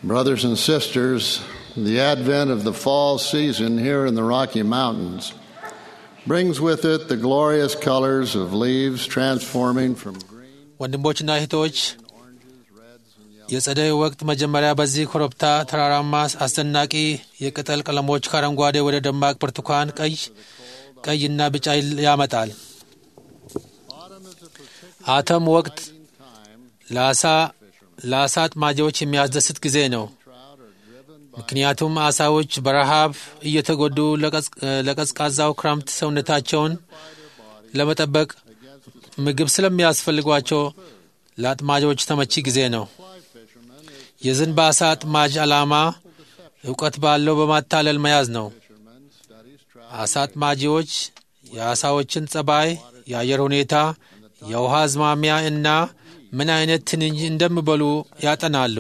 Brothers and sisters, the advent of the fall season here in the Rocky Mountains brings with it the glorious colors of leaves transforming from green ወንድሞችና እህቶች የጸደይ ወቅት መጀመሪያ በዚህ ኮረብታ ተራራማ አስደናቂ የቅጠል ቀለሞች ከአረንጓዴ ወደ ደማቅ ብርቱካን፣ ቀይ፣ ቀይና ቢጫ ያመጣል። አተም ወቅት ለአሳ ለአሳ አጥማጆች የሚያስደስት ጊዜ ነው። ምክንያቱም አሳዎች በረሃብ እየተጎዱ ለቀዝቃዛው ክረምት ሰውነታቸውን ለመጠበቅ ምግብ ስለሚያስፈልጓቸው ለአጥማጆች ተመቺ ጊዜ ነው። የዝንብ አሳ አጥማጅ ዓላማ እውቀት ባለው በማታለል መያዝ ነው። አሳ አጥማጂዎች የአሳዎችን ጸባይ፣ የአየር ሁኔታ፣ የውሃ አዝማሚያ እና ምን አይነት ትንኝ እንደሚበሉ ያጠናሉ።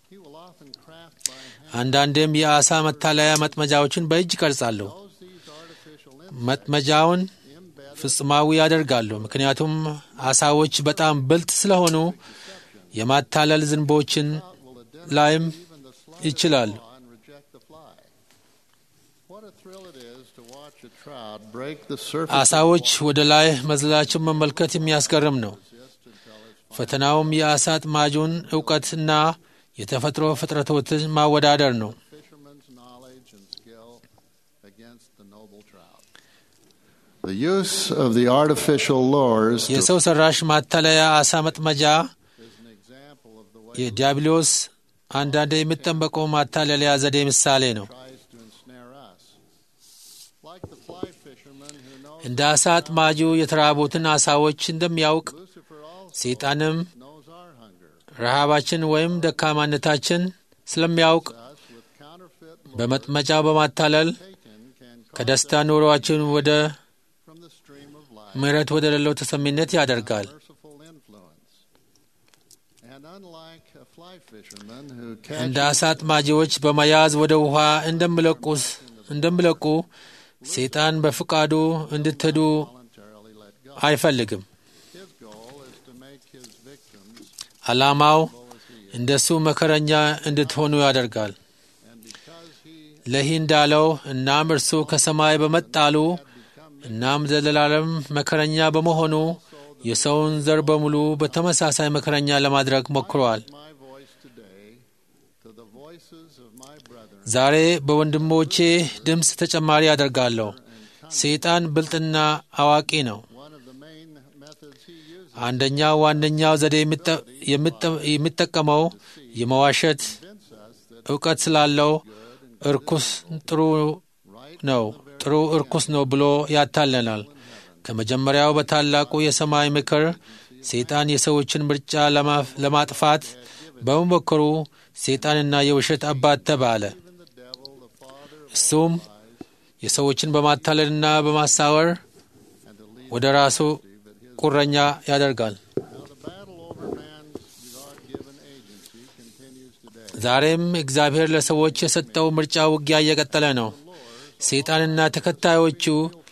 አንዳንድም የአሳ መታለያ መጥመጃዎችን በእጅ ይቀርጻሉ። መጥመጃውን ፍጹማዊ ያደርጋሉ። ምክንያቱም አሳዎች በጣም ብልጥ ስለሆኑ የማታለል ዝንቦችን ላይም ይችላሉ። አሳዎች ወደ ላይ መዝላቸውን መመልከት የሚያስገርም ነው። ፈተናውም የአሳ አጥማጁን እውቀትና የተፈጥሮ ፍጥረቶችን ማወዳደር ነው። The use of the artificial lures to የሰው ሰራሽ ማታለያ አሳ መጥመጃ የዲያብሎስ አንዳንድ የሚጠበቀው ማታለያ ዘዴ ምሳሌ ነው። tries to ensnare us. Like the fly fisherman who knows እንደ አሳ አጥማጁ የተራቡትን አሳዎች እንደሚያውቅ Lucifer also ሰይጣንም knows our hunger. ረሃባችን ወይም ደካማነታችን ስለሚያውቅ Us with counterfeit በመጥመጫው በማታለል taken can cause ከደስታ ኑሮአችን ወደ from the stream of life ምሕረት ወደ ሌለው ተሰሚነት ያደርጋል። merciful influence. And unlike a fly fisherman who እንደ catches አሳ አጥማጂዎች በመያዝ ወደ ውሃ እንደሚለቁስ እንደሚለቁ ሰይጣን በፍቃዱ እንድትሄዱ voluntarily let go, አይፈልግም። his goal is to make his victims ዓላማው low as he is. እንደሱ መከረኛ እንድትሆኑ ያደርጋል። And because he ለይህ እንዳለው እናም እርሱ ከሰማይ በመጣሉ እናም ዘላለም መከረኛ በመሆኑ የሰውን ዘር በሙሉ በተመሳሳይ መከረኛ ለማድረግ ሞክረዋል። my voice today to the voices of my brethren ዛሬ በወንድሞቼ ድምፅ ተጨማሪ አደርጋለሁ። ሰይጣን ብልጥና አዋቂ ነው። one of the main methods he uses አንደኛው ዋነኛው ዘዴ የሚጠ- የሚጠ- የሚጠቀመው የመዋሸት convince us that እውቀት ስላለው እርኩስ ጥሩ right ነው ጥሩ እርኩስ ነው ብሎ ያታለናል። ከመጀመሪያው በታላቁ የሰማይ ምክር ሰይጣን የሰዎችን ምርጫ ለማፍ- ለማጥፋት በመሞከሩ ሰይጣንና የውሸት አባት ተባለ። even the devil, the father of እሱም የሰዎችን በማታለልና በማሳወር and to lead ወደ ራሱ that his ቁረኛ ያደርጋል። now the battle over man's God-given agency continues today. ዛሬም እግዚአብሔር ለሰዎች የሰጠው ምርጫ ውጊያ እየቀጠለ ነው። ሰይጣንና ተከታዮቹ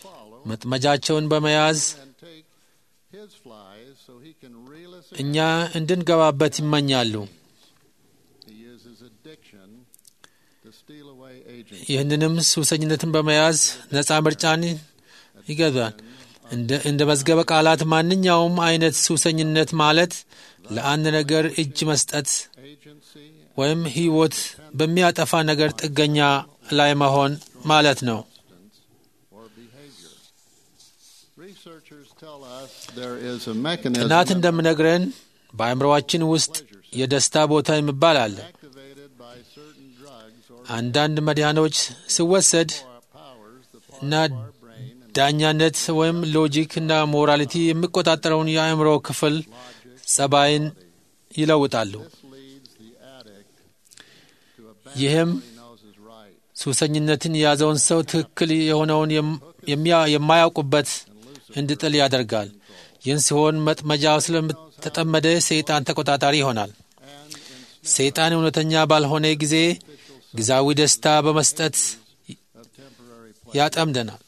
መጥመጃቸውን በመያዝ And take his flies so he can reel us in. እኛ እንድንገባበት ይመኛሉ። He uses addiction to steal away agency. ይህንንም ሱሰኝነትን በመያዝ ነፃ ምርጫን ይገዛል። እንደ- እንደ መዝገበ ቃላት ማንኛውም አይነት ሱሰኝነት ማለት ለአንድ ነገር እጅ መስጠት Agency ወይም ሕይወት በሚያጠፋ ነገር ጥገኛ ላይ መሆን ማለት ነው። substance or behavior. Researchers tell us there is a mechanism ጥናት እንደምነግረን በአእምሮአችን ውስጥ የደስታ ቦታ የሚባል አለ። activated by certain drugs or አንዳንድ መድኃኒቶች ሲወሰድ powers the እና our brain and ዳኛነት ወይም ሎጂክ እና ሞራሊቲ የሚቆጣጠረውን የአእምሮ ክፍል ጸባይን ይለውጣሉ። this leads the addict to ይህም abandon what he knows is right ሱሰኝነትን የያዘውን ሰው ትክክል የሆነውን የም- የሚያ- የማያውቁበት እንዲጥል ያደርጋል። ይህን ሲሆን መጥመጃው ስለተጠመደ ሰይጣን ተቆጣጣሪ ይሆናል። ሰይጣን እውነተኛ ባልሆነ ጊዜ ጊዜያዊ ደስታ በመስጠት of temporary ያጠምደናል።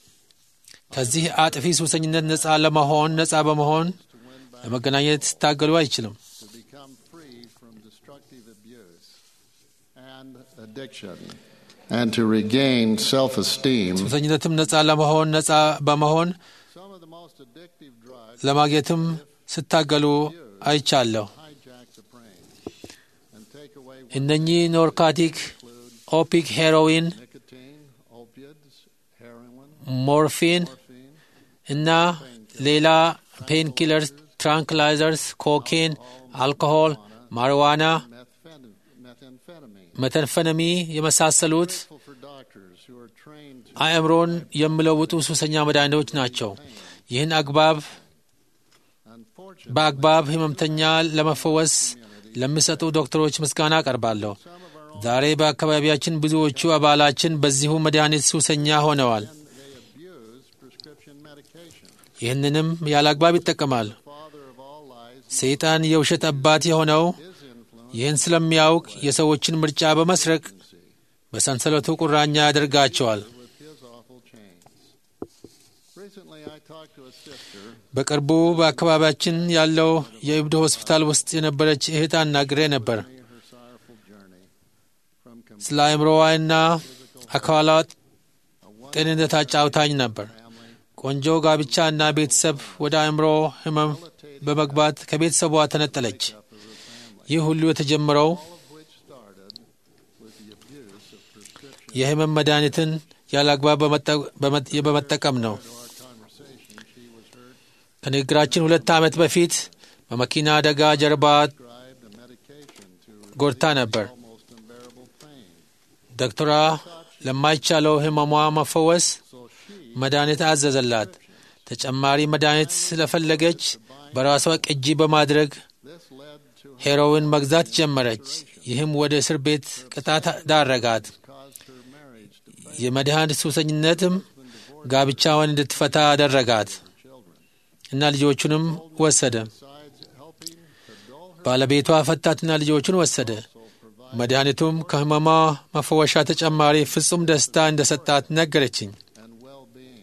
ከዚህ አጥፊ ሱሰኝነት ነፃ ለመሆን ነፃ በመሆን ለመገናኘት ስታገሉ አይችልም። to become free from destructive abuse. and addiction, and to regain self esteem. ሱሰኝነትም ነፃ ለመሆን ነፃ በመሆን Some of the most addictive drugs ለማግኘትም ስታገሉ አይቻለሁ። hijack the brain and take away እነኚህ ኖርካቲክ፣ ኦፒክ፣ ሄሮዊን፣ nicotine, opiates, heroin, ሞርፊን morphine, እና ሌላ ፔን ኪለርስ፣ ትራንክላይዘርስ፣ ኮኬን፣ አልኮሆል፣ ማሪዋና፣ methamphetamine. methamphetamine. መተንፈነሚ የመሳሰሉት Grateful for doctors who are trained to አእምሮን የሚለውጡ ሱሰኛ መድኃኒቶች ናቸው። ይህን አግባብ unfortunately በአግባብ ህመምተኛ ለመፈወስ ለሚሰጡ ዶክተሮች ምስጋና አቀርባለሁ። ዛሬ በአካባቢያችን ብዙዎቹ አባላችን በዚሁ መድኃኒት ሱሰኛ ሆነዋል። they abuse prescription medication. ይህንንም ያለ አግባብ ይጠቀማል። Father of all lies, ሰይጣን የውሸት አባት የሆነው his influence ይህን ስለሚያውቅ የሰዎችን ምርጫ በመስረቅ በሰንሰለቱ ቁራኛ ያደርጋቸዋል። with his awful chains. Recently, I talked to a sister በቅርቡ በአካባቢያችን ያለው የእብድ ሆስፒታል ውስጥ የነበረች እህት አናግሬ ነበር። her sorrowful journey from complete ስለ አእምሮዋና አካሏ ጤንነት አጫውታኝ ነበር። ቆንጆ ጋብቻ እና ቤተሰብ ወደ አእምሮ ህመም በመግባት ከቤተሰቧ ተነጠለች። ይህ ሁሉ የተጀመረው which started with the abuse of prescription. የህመም መድኃኒትን ያለ አግባብ በመጠ- በመ- በመጠቀም ነው። To our conversation, she was hurt, ከንግግራችን ሁለት ዓመት በፊት በመኪና አደጋ ጀርባ prescribed a medication to ጎድታ ነበር። almost unbearable pain. ዶክተሯ ለማይቻለው ህመሟ መፈወስ So she መድኃኒት አዘዘላት። ተጨማሪ መድኃኒት ስለፈለገች በራሷ ቅጂ በማድረግ this led to ሄሮዊን መግዛት ጀመረች። ይህም ወደ እስር ቤት ቅጣት ዳረጋት። caused her marriage to fail የመድኃኒት ሱሰኝነትም ጋብቻውን እንድትፈታ አደረጋት children. እና ልጆቹንም ወሰደ። Besides helping to dull her ባለቤቷ ፈታትና ልጆቹን ወሰደ። soul, provide መድኃኒቱም ከህመሟ መፈወሻ ተጨማሪ ፍጹም ደስታ እንደሰጣት ነገረችኝ። and well-being.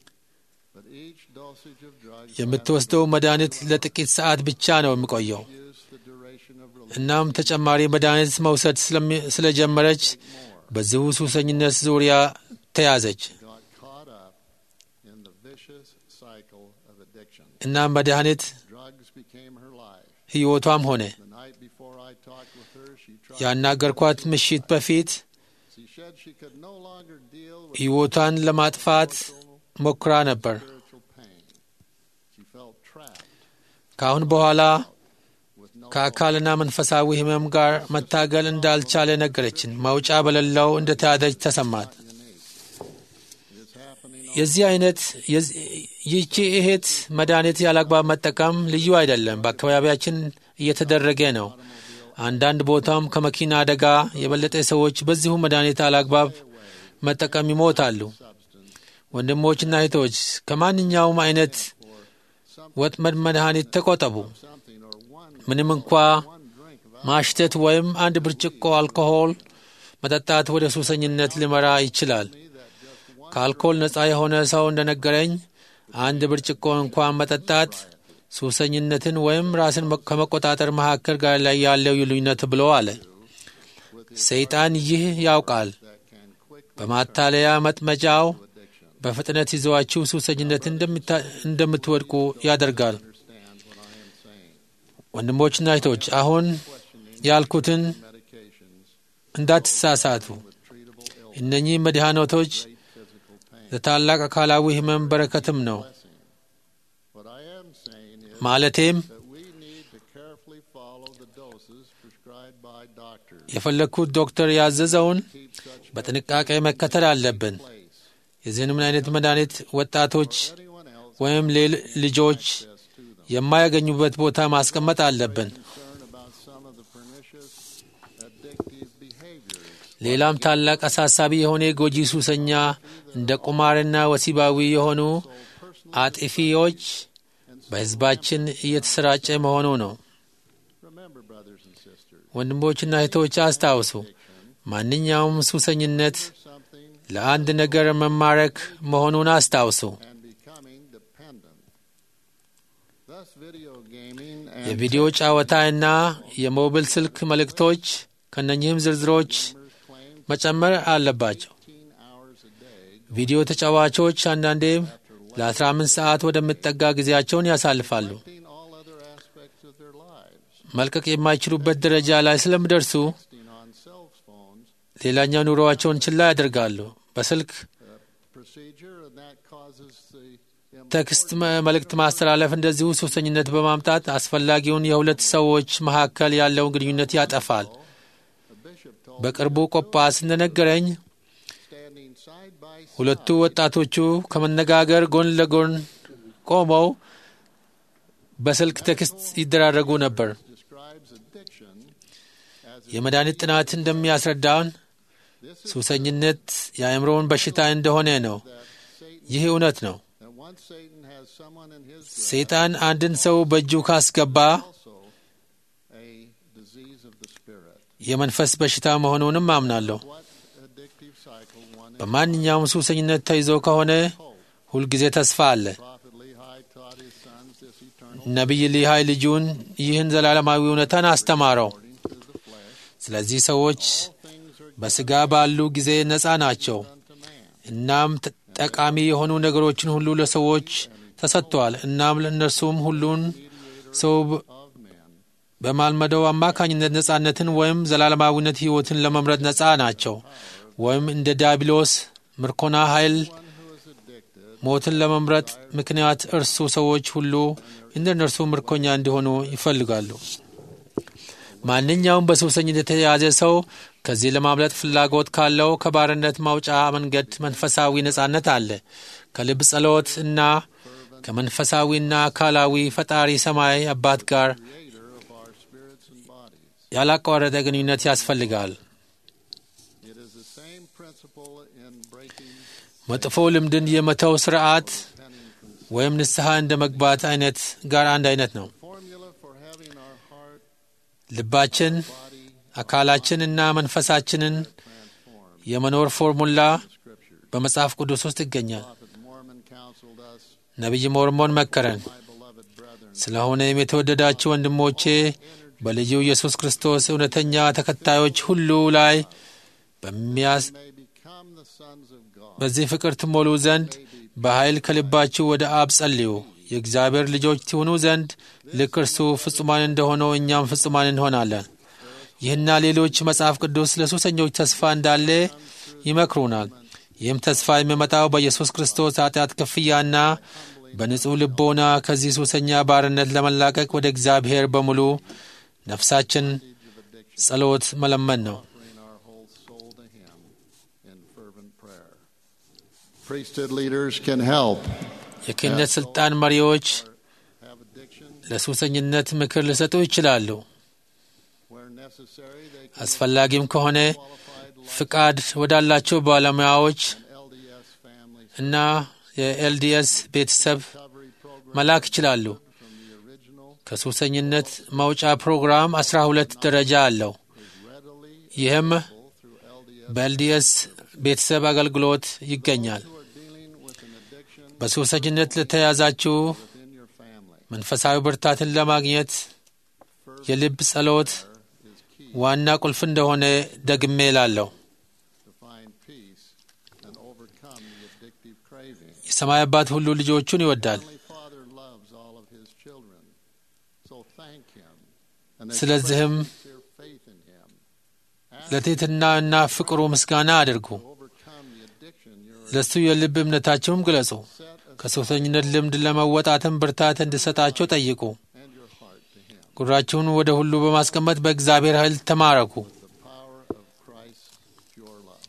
But each dosage of drugs የምትወስደው መድኃኒት ለጥቂት ሰዓት ብቻ ነው የሚቆየው። use the duration of relief እናም ተጨማሪ መድኃኒት መውሰድ ስለሚ- ስለጀመረች በዚሁ ሱሰኝነት ዙሪያ ተያዘች got caught up in the vicious cycle of addiction. እና መድኃኒት Drugs became her life. ሕይወቷም ሆነ። The night before I talked with her, she tried. ያናገርኳት ምሽት በፊት She said she could no longer deal with ሕይወቷን ለማጥፋት ሞክራ ነበር። spiritual pain. She felt trapped ከአሁን በኋላ with no ከአካልና መንፈሳዊ ሕመም ጋር መታገል እንዳልቻለ ነገረችን። መውጫ በሌለው እንደተያዘች ተሰማት። It is happening የዚህ አይነት የዚ- ይህቺ እህት መድኃኒት ያላግባብ መጠቀም ልዩ አይደለም፣ በአካባቢያችን እየተደረገ ነው። አንዳንድ ቦታም ከመኪና አደጋ የበለጠ ሰዎች በዚሁ መድኃኒት አላግባብ መጠቀም ይሞታሉ። ወንድሞችና እህቶች ከማንኛውም አይነት ወጥመድ መድኃኒት ተቆጠቡ። something or one ምንም እንኳ one drink of ማሽተት ወይም አንድ ብርጭቆ አልኮሆል መጠጣት ወደ ሱሰኝነት ሊመራ ይችላል። ከአልኮል ነፃ የሆነ ሰው እንደነገረኝ አንድ ብርጭቆ እንኳን መጠጣት ሱሰኝነትን ወይም ራስን መ- ከመቆጣጠር መካከል ጋር ላይ ያለው ልዩነት ብሎ አለ። ሰይጣን ይህ ያውቃል። that can quickly በማታለያ መጥመጫው addiction. በፍጥነት ይዘዋችሁ ሱሰኝነት እንደምታ- እንደምትወድቁ ያደርጋል። Understand what I am saying. ወንድሞችና እህቶች አሁን ያልኩትን Medications እንዳትሳሳቱ። with treatable illness, እነኚህ መድኃኒቶች physical pain. ለታላቅ አካላዊ ህመም በረከትም ነው። What I am saying is ማለቴም that we need to carefully follow the doses prescribed by doctors. የፈለግኩት ዶክተር ያዘዘውን Keep such በጥንቃቄ መከተል አለብን። place. የዚህንም አይነት መድኃኒት ወጣቶች Anyone else ወይም ሌል- ልጆች access to them. የማያገኙበት ቦታ ማስቀመጥ አለብን። Concern about some of the pernicious addictive behaviors. ሌላም ታላቅ አሳሳቢ የሆነ ጎጂ ሱሰኛ እንደ ቁማርና ወሲባዊ የሆኑ አጥፊዎች በሕዝባችን እየተሰራጨ መሆኑ ነው። Remember, brothers and sisters, ወንድሞችና እህቶች አስታውሱ፣ ማንኛውም ሱሰኝነት something ለአንድ ነገር መማረክ መሆኑን አስታውሱ። and becoming dependent. Thus, video gaming and የቪዲዮ ጨዋታና የሞbil ስልክ መልእክቶች ከእነኚህም ዝርዝሮች መጨመር አለባቸው። 18 hours a day ቪዲዮ ተጫዋቾች አንዳንዴም ለ15 ሰዓት ወደሚጠጋ ጊዜያቸውን ያሳልፋሉ። in all other aspects of their lives, መልቀቅ የማይችሉበት ደረጃ ላይ ስለሚደርሱ Texting on cell phones ሌላኛው ኑሮዋቸውን ችላ ያደርጋሉ። በስልክ procedure, and that causes the ቴክስት መ- መልእክት ማስተላለፍ እንደዚሁ ሱሰኝነት በማምጣት አስፈላጊውን የሁለት ሰዎች መካከል ያለውን ግንኙነት ያጠፋል። bishop told በቅርቡ ቆጳስ እንደነገረኝ standing side by side ሁለቱ ወጣቶቹ ከመነጋገር ጎን ለጎን ቆመው በስልክ ቴክስት ይደራረጉ ነበር። describes addiction as የመድኃኒት ጥናት እንደሚያስረዳውን ሱሰኝነት የአእምሮውን በሽታ እንደሆነ ነው። ይህ እውነት ነው። that once Satan has someone in his grip, ሰይጣን አንድን ሰው በእጁ ካስገባ also a disease of the spirit. የመንፈስ በሽታ መሆኑንም አምናለሁ። What addictive cycle one is. በማንኛውም ሱሰኝነት ተይዞ ከሆነ ሁልጊዜ ተስፋ አለ። Prophet Lehi taught his sons this eternal ነቢይ ሊሃይ ልጁን ይህን ዘላለማዊ እውነታን አስተማረው። according to the flesh. ስለዚህ ሰዎች Things are በሥጋ ባሉ ጊዜ ነፃ ናቸው። unto man. እናም ተ- ጠቃሚ የሆኑ ነገሮችን ሁሉ ለሰዎች ተሰጥተዋል። እናም ለእነርሱም ሁሉን ሰው በ- of men. በማልመደው አማካኝነት ነፃነትን ወይም ዘላለማዊነት ሕይወትን ለመምረጥ ነፃ ናቸው። ወይም እንደ ዲያብሎስ ምርኮና ኃይል One who is addicted ሞትን ለመምረጥ ምክንያት እርሱ ሰዎች ሁሉ እንደ እነርሱ ምርኮኛ እንዲሆኑ ይፈልጋሉ። ማንኛውም በሱሰኝነት የተያዘ ሰው ከዚህ ለማምለጥ ፍላጎት ካለው ከባርነት ማውጫ መንገድ መንፈሳዊ ነጻነት አለ። ከልብ ጸሎት እና ከመንፈሳዊና አካላዊ ፈጣሪ ሰማይ አባት ጋር creator of our spirits and bodies. ያላቋረጠ ግንኙነት ያስፈልጋል። It is the same principle in breaking መጥፎ ልምድን የመተው ስርዓት penning from ወይም ንስሐ እንደ መግባት አይነት ጋር አንድ አይነት ነው። formula for having our heart, ልባችን body አካላችን እና መንፈሳችንን transformed. የመኖር ፎርሙላ Scripture. በመጽሐፍ ቅዱስ ውስጥ ይገኛል። Prophet Mormon counseled us, ነቢይ ሞርሞን መከረን። my beloved brethren, ስለሆነም የተወደዳችሁ ወንድሞቼ በልዩ ኢየሱስ ክርስቶስ እውነተኛ ተከታዮች ሁሉ ላይ በሚያስ may become the sons of God. በዚህ ፍቅር ትሞሉ ዘንድ በኃይል ከልባችሁ ወደ አብ ጸልዩ። የእግዚአብሔር ልጆች ትሆኑ ዘንድ ልክ እርሱ ፍጹማን እንደሆነው እኛም ፍጹማን እንሆናለን። ይህና ሌሎች መጽሐፍ ቅዱስ ለሱሰኞች ተስፋ እንዳለ ይመክሩናል። ይህም ተስፋ የሚመጣው በኢየሱስ ክርስቶስ ኃጢአት ክፍያና በንጹሕ ልቦና ከዚህ ሱሰኛ ባርነት ለመላቀቅ ወደ እግዚአብሔር በሙሉ ነፍሳችን ጸሎት መለመን ነው። offering our whole soul to Him in fervent prayer. Priesthood leaders can help የክህነት ሥልጣን መሪዎች have addiction ለሱሰኝነት ምክር ሊሰጡ ይችላሉ። where necessary. They can አስፈላጊም ከሆነ qualified ፍቃድ ወዳላቸው ባለሙያዎች LDS families እና የኤልዲኤስ ቤተሰብ recovery program መላክ ይችላሉ። from the original ከሱሰኝነት መውጫ ፕሮግራም አስራ ሁለት ደረጃ አለው። is readily ይህም available through LDS በኤልዲኤስ ቤተሰብ አገልግሎት ይገኛል። who are dealing with an addiction በሱሰኝነት ለተያዛችሁ within your family. መንፈሳዊ ብርታትን ለማግኘት የልብ ጸሎት is key ዋና ቁልፍ እንደሆነ ደግሜ እላለሁ። to find peace and overcome the addictive craving. የሰማይ አባት ሁሉ ልጆቹን ይወዳል። Heavenly Father loves all of His children, so thank Him and ስለዚህም express sincere faith in Him. Ask ለትሕትና እና ፍቅሩ ምስጋና አድርጉ። to overcome the addiction you're ለእሱ የልብ እምነታቸውም ግለጹ። set aside ከሱሰኝነት ልምድ ለመወጣትም ብርታት እንዲሰጣቸው ጠይቁ። and your heart to Him. ጉራችሁን ወደ ሁሉ በማስቀመጥ በእግዚአብሔር ኃይል ተማረኩ። The power of Christ's pure love.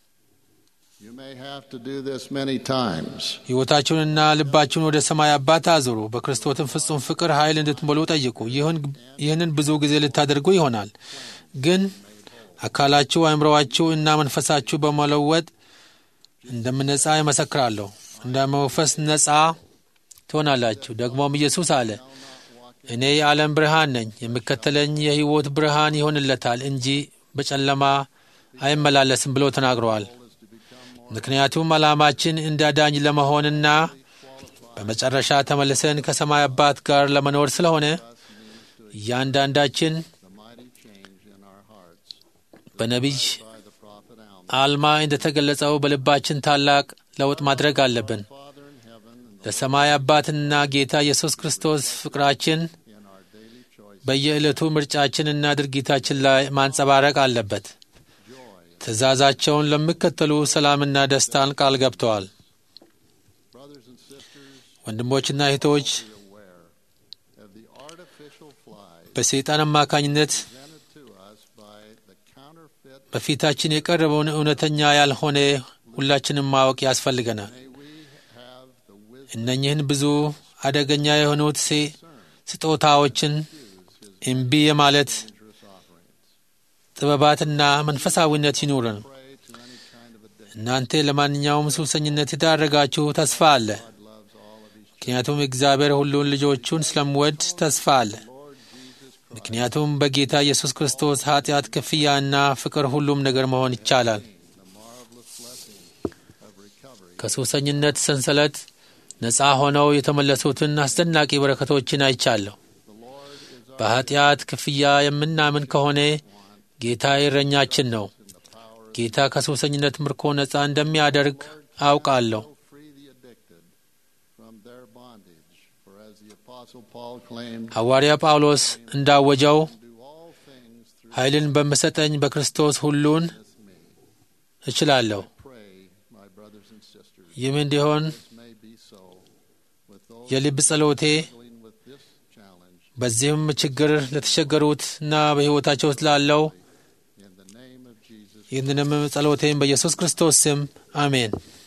You may have to do this many times. ሕይወታችሁንና ልባችሁን ወደ ሰማይ አባት አዙሩ። በክርስቶስም ፍጹም ፍቅር ኃይል እንድትሞሉ ጠይቁ። ይህን- ይህንን ብዙ ጊዜ ልታደርጉ ይሆናል። ግን አካላችሁ፣ አእምሮዋችሁ እና መንፈሳችሁ በመለወጥ እንደምነጻ ይመሰክራለሁ። እንደ መንፈስ ነጻ ትሆናላችሁ። ደግሞም ኢየሱስ አለ እኔ የዓለም ብርሃን ነኝ፣ የሚከተለኝ የሕይወት ብርሃን ይሆንለታል እንጂ በጨለማ አይመላለስም ብሎ ተናግረዋል። ምክንያቱም ዓላማችን እንደ አዳኝ ለመሆንና በመጨረሻ ተመልሰን ከሰማይ አባት ጋር ለመኖር ስለሆነ እያንዳንዳችን The mighty change in our hearts በነቢይ by the prophet Alma. አልማ እንደተገለጸው በልባችን ታላቅ ለውጥ ማድረግ አለብን። Father in heaven and ለሰማይ አባትና ጌታ ኢየሱስ ክርስቶስ ፍቅራችን in our daily choice, በየዕለቱ ምርጫችንና ድርጊታችን ላይ ማንጸባረቅ አለበት። joy. ትእዛዛቸውን ለሚከተሉ ሰላምና ደስታን ቃል ገብተዋል። Brothers and sisters, ወንድሞችና እህቶች be aware of the artificial fly በሰይጣን አማካኝነት presented to us by the counterfeit. በፊታችን የቀረበውን እውነተኛ ያልሆነ ሁላችንም ማወቅ ያስፈልገናል። May we have the wisdom እነኚህን ብዙ አደገኛ የሆኑት ሴ- ስጦታዎችን እምቢ የማለት dangerous offerings. ጥበባትና መንፈሳዊነት ይኑርን። Pray to any kind of addiction. እናንተ ለማንኛውም ሱሰኝነት የዳረጋችሁ ተስፋ አለ። God loves all of His ምክንያቱም እግዚአብሔር ሁሉን ልጆቹን ስለምወድ ተስፋ አለ። Lord Jesus Christ. ምክንያቱም በጌታ ኢየሱስ ክርስቶስ ኃጢአት ክፍያና ፍቅር ሁሉም ነገር መሆን ይቻላል። The marvelous blessing of recovery. ከሱሰኝነት ሰንሰለት ነፃ ሆነው የተመለሱትን አስደናቂ በረከቶችን አይቻለሁ። The Lord is our በኃጢአት ክፍያ የምናምን ከሆነ ጌታ እረኛችን ነው። in the power ጌታ ከሱሰኝነት ምርኮ ነፃ እንደሚያደርግ አውቃለሁ። to free the addicted from their bondage. For as the Apostle Paul claimed, ሐዋርያ ጳውሎስ እንዳወጀው do all things through ኃይልን በምሰጠኝ በክርስቶስ ሁሉን me. እችላለሁ። Pray, my brothers and sisters, ይህም እንዲሆን this may be so with those የልብ ጸሎቴ struggling with this challenge. በዚህም ችግር ለተቸገሩትና በሕይወታቸው ስላለው In the name of Jesus ይህንንም ጸሎቴን በኢየሱስ ክርስቶስ ስም አሜን።